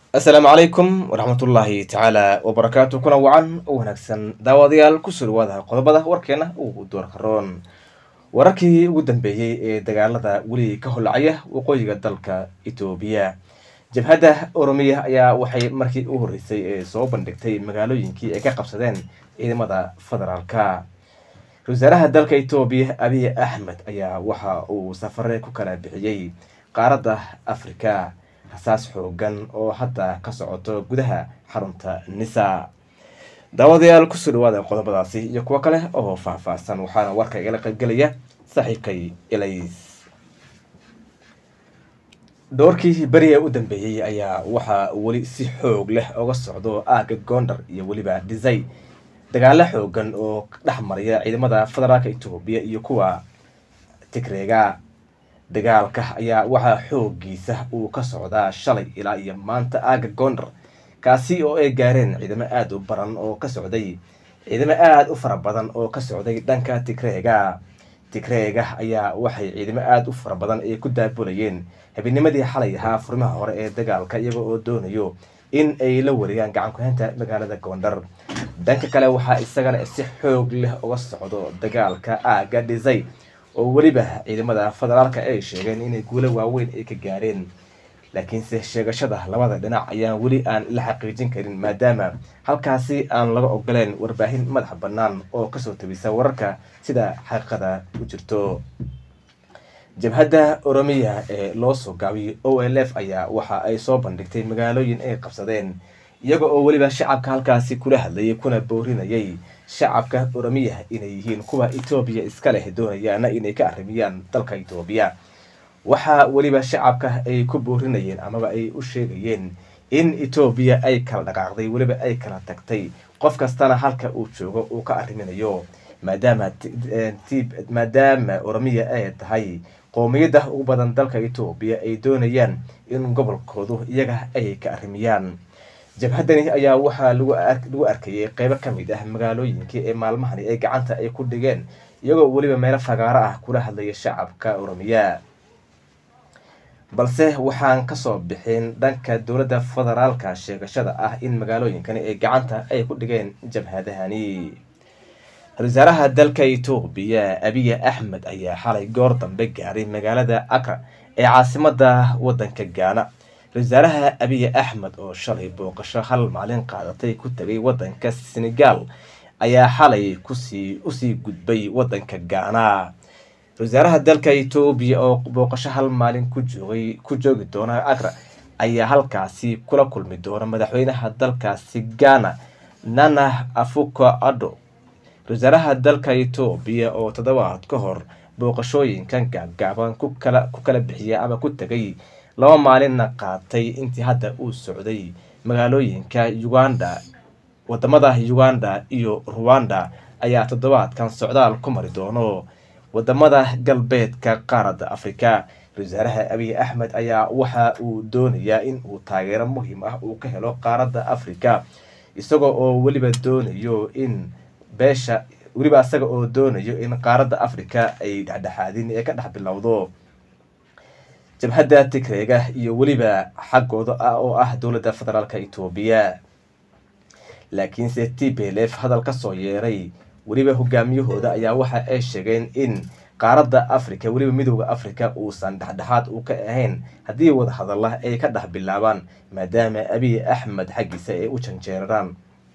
asalaamu calaykum waraxmatullaahi tacaala wabarakaatu kuna wacan u wanaagsan daawadayaal kusoo dhawaada qodobada warkeena ugu doorka roon wararkii ugu dambeeyey ee dagaalada weli ka holacaya waqooyiga dalka etoobiya jabhadda oromiya ayaa waxay markii u horreysay ee soo bandhigtay magaalooyinkii ay ka qabsadeen ciidamada federaalka ra-isul wasaaraha dalka etoobiya abiy axmed ayaa waxa uu safare ku kala bixiyey qaaradda afrika rasaas xoogan oo hadda ka socoto gudaha xarunta nisa daawadayaal kusoo dhawaada qodobadaasi iyo kuwo kale oo faahfaahsan waxaana warka igala qaybgelaya saaxiibkay elays doorkii beriga u dambeeyey ayaa waxaa weli si xoog leh oga socdo aaga gondar iyo weliba dhisay dagaalo xoogan oo dhex maraya ciidamada federaalka etoobiya iyo kuwa tigreega dagaalka ayaa waxaa xoogiisa uu ka socdaa shalay ilaa iyo maanta aaga gondar kaasi oo ay gaareen ciidamo aada u baran oo ka socday ciidamo aada u fara badan oo ka socday dhanka tigreega tigreega ayaa waxay ciidamo aada u fara badan ay ku daabulayeen habeennimadii xalay ahaa furimaha hore ee dagaalka iyaga oo doonayo in ay la wareegaan gacan ku-haynta magaalada gondar dhanka kale waxaa isagana si xoog leh uga socdo dagaalka aaga dhisay oo weliba ciidamada federaalka ay sheegeen inay guulo waaweyn ay ka gaareen laakiinse sheegashada labada dhinac ayaan weli aan la xaqiijin karin maadaama halkaasi aan laga ogoleen warbaahin madax bannaan oo kasoo tabisa wararka sida xaqiiqada u jirto jabhadda oromiya ee loo soo gaabiyay o l f ayaa waxa ay soo bandhigtay magaalooyin ay qabsadeen iyaga oo weliba shacabka halkaasi kula hadlayay kuna boorinayay shacabka oromiya inay yihiin kuwa etoobiya iska leh doonayaana inay ka arrimiyaan dalka etoobiya waxaa weliba shacabka ay ku boorinayeen amaba ay u sheegayeen in etoobiya ay kala dhaqaaqday weliba ay kala tagtay qof kastana halka uu joogo uu ka arriminayo maadaama maadaama oromiya ay tahay qoomiyadda ugu badan dalka etoobiya ay doonayaan in gobolkoodu iyaga ay ka arrimiyaan jabhaddani ayaa waxaa lagu arkayay qeybo ka mid ah magaalooyinkii ee maalmahani ay gacanta ay ku dhigeen iyagoo weliba meelo fagaaro ah kula hadlaya shacabka oromiya balse waxaan kasoo bixin dhanka dowladda federaalka sheegashada ah in magaalooyinkani ay gacanta ay ku dhigeen jabhadahani ra-isul wasaaraha dalka etoobiya abiy axmed ayaa xalay goor dambe gaaray magaalada akra ee caasimada wadanka gaana ra-isul wasaaraha abiy axmed oo shalay booqasho hal maalin qaadatay ku tagay wadanka senegal ayaa xalay kusii usii gudbay wadanka gaana ra-isul wasaaraha dalka etoobiya oo booqasho hal maalin ku joogay ku joogi doona akra ayaa halkaasi kula kulmi doona madaxweynaha dalkaasi ghana nana afuko ado ra-isul wasaaraha dalka etoobiya oo toddobaad ka hor booqashooyinkan gaagaaban ku kala ku kala bixiya ama ku tegay laba maalinna qaatay intii hadda uu socday magaalooyinka uganda wadamada uganda iyo ruwanda ayaa toddobaadkan socdaal ku mari doono wadamada galbeedka qaaradda afrika ra-isul wasaaraha abiy axmed ayaa waxa uu doonayaa in uu taageero muhiim ah uu ka helo qaaradda afrika isagoo oo weliba doonayo in beesha weliba isaga oo doonayo in qaaradda afrika ay dhexdhexaadin ee ka dhex bilowdo jabhadda tigreega iyo weliba xaggooda ah oo ah dowladda federaalka etoobiya laakiinse t b l f hadal ka soo yeeray weliba hogaamiyahooda ayaa waxa ay sheegeen in qaaradda afrika weliba midooda afrika uusan dhexdhexaad u ka ahayn haddii wadahadalla ay ka dhex bilaabaan maadaama abiy axmed xaggiisa ay u janjeeraraan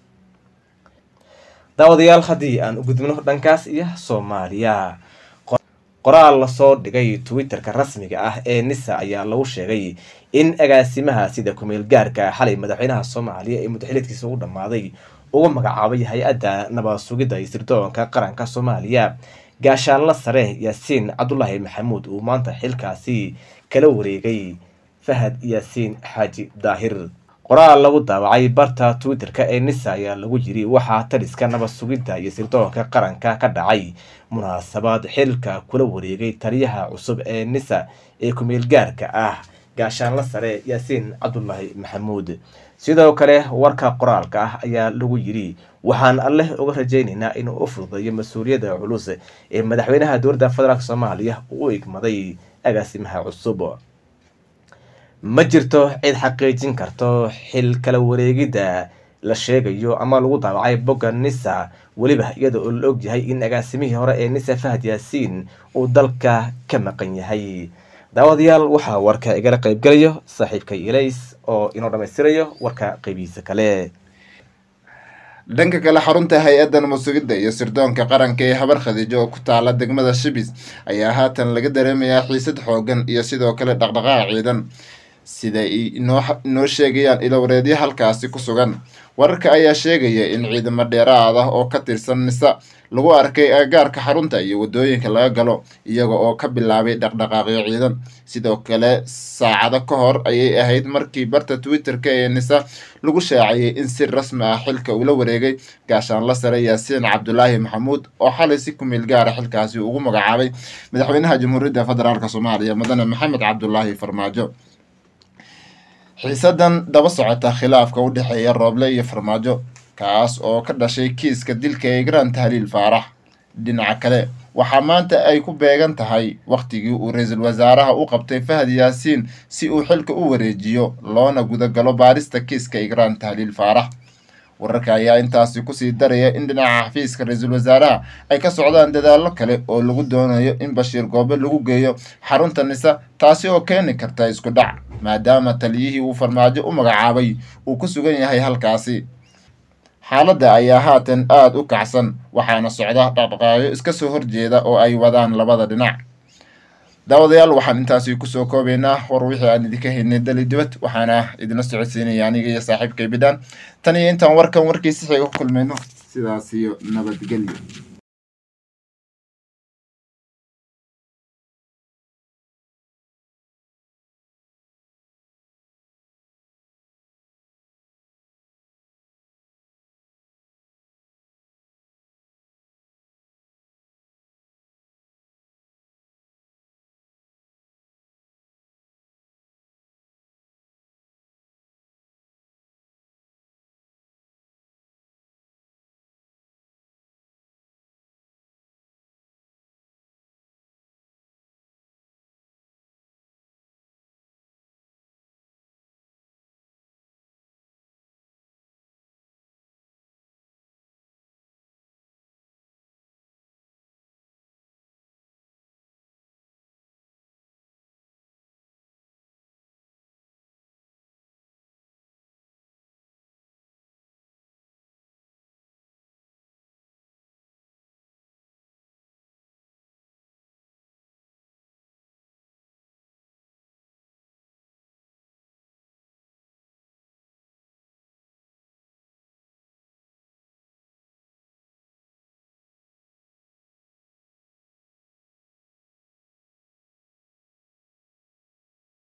daawadayaal haddii aan u gudbino dhankaas iyo soomaaliya qoraal lasoo dhigay twitter-ka rasmiga ah ee nisa ayaa lagu sheegay in agaasimaha sida kumeel gaarka xalay madaxweynaha soomaaliya ee mudaxiliedkiisa ugu dhammaaday uga magacaabay hay-adda nabad sugidda iyo sirdoonka qaranka soomaaliya gaashaanla sare yaasiin cabdulaahi maxamuud uu maanta xilkaasi kala wareegay fahad yaasiin xaaji daahir qoraal lagu daawacay barta twitter-ka ee nisa ayaa lagu yiri waxaa taliska nabad sugidda iyo sirdoonka qaranka ka dhacay munaasabad xilka kula wareegay taliyaha cusub ee nisa ee kumeel gaarka ah gaashaanla sare yaasiin cabdulaahi maxamuud sidoo kale warka qoraalka ah ayaa lagu yiri waxaan alleh uga rajaynaynaa inuu u fududeeyo mas-uuliyadda culus ee madaxweynaha dowladda federaalk soomaaliya uu u igmaday agaasimaha cusub ma jirto cid xaqiijin karto xil kala wareegidda la sheegayo ama lagu daawacay bogga nisa weliba iyada oo la ogyahay in agaasimihii hore ee nisa fahad yaasiin uu dalka ka maqan yahay daawadayaal waxaa warka igala qaybgalayo saaxiibkay ilays oo inoo dhammaystirayo warka qeybihiisa kale dhanka kale xarunta hay-addan musugidda iyo sirdoonka qaranka ee habar khadiijo oo ku taala degmada shibis ayaa haatan laga dareemayaa xiisad xoogan iyo sidoo kale dhaqdhaqaaq ciidan siday inoo sheegayaan ilowareedyo halkaasi ku sugan wararka ayaa sheegaya in ciidamo dheeraad ah oo ka tirsan nisa lagu arkay agagaarka xarunta iyo waddooyinka laga galo iyaga oo ka bilaabay dhaqdhaqaaqyo ciidan sidoo kale saacado ka hor ayay ahayd markii barta twitter-ka ee nisa lagu shaaciyey in si rasmi ah xilka ula wareegay gaashaanla sare yaasiin cabdulaahi maxamuud oo xalay si kumeel gaara xilkaasi ugu magacaabay madaxweynaha jamhuuriyadda federaalk soomaaliya mudane maxamed cabdulaahi farmaajo xiisadan daba socota khilaafka u dhexeeya rooble iyo farmaajo kaas oo ka dhashay kiiska dilka ee garan tahliil faarax dhinaca kale waxaa maanta ay ku beegan tahay wakhtigii uu ra-iisul wasaaraha u qabtay fahad yaasiin si uu xilka u wareejiyo loona gudagalo baarista kiiska igraan tahliil faarax wararka ayaa intaasi kusii daraya in dhinaca xafiiska ra-iisul wasaaraha ay ka socdaan dadaallo kale oo lagu doonayo in bashiir goobe lagu geeyo xarunta nisa taasi oo keeni karta isku dhac maadaama taliyihii uu farmaajo u magacaabay uu ku sugan yahay halkaasi xaaladda ayaa haatan aada u kacsan waxaana socda dhaqdhaqaaqyo iska soo horjeeda oo ay wadaan labada dhinac daawadayaal waxaan intaasi kusoo koobaynaa war wixii aan idinka haynay dali dibad waxaana idina socodsiinaya aniga iyo saaxiibkay bidhaan tan iyo intaan warkan warkiisi xiga ku kulmayno sidaas iyo nabadgelyo